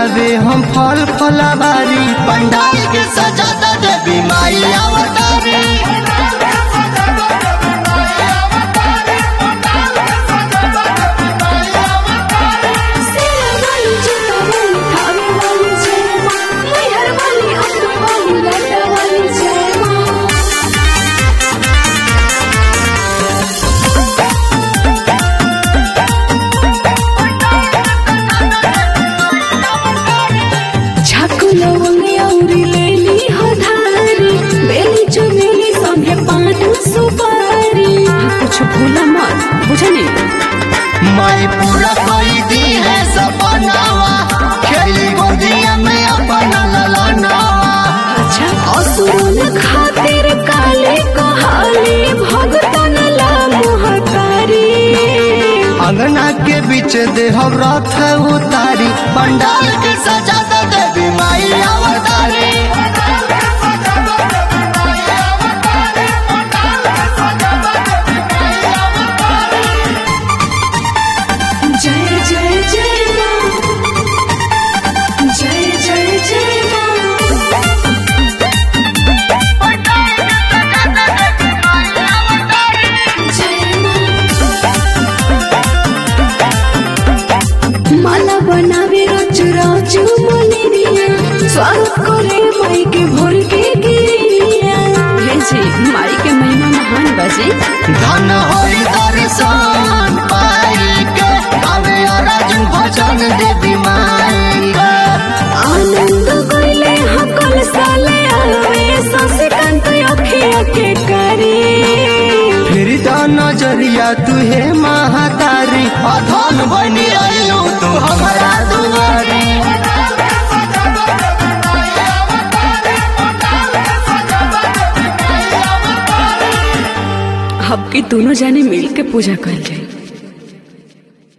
लावे हम फल फलावारी पंडाल के सजाता देवी माई अवतारी सेना वाली चिता वाली थावे वाली जय माँ मैहर वाली अम्बे वाली लटा वाली जय माँ छाकू लवंगे औरी लेली हधारी बेली चमेली संगे पान सुपारी कुछ भूला मत बुझनी माई पूरा कोई दी है सपनावा खेली गोदिया में अपना ललनावा अच्छा असुरन खातिर काले कहाली भगतन ला मोहकारी अंगना के बीच देह रथ उतारी पंडाल के सजाता देवी माई अवतारी जय जय जय माँ जय जय जय माँ जय माँ माला बनावे रोज रोज मोलिनिया स्वागत करे माई के भोर के गिरिया हे जी माई के महिमा महान बजी धन होई दर्शन पाई के गावे अर्जुन भजन देवी माई के। आनंद गईले हकल साले आवे शशिकांत अखिया के करे फिर द नजरिया तुहे महातारी अधन बनी आयो तू हमारा दुआरी अब के दोनों जाने मिल के पूजा कर जाए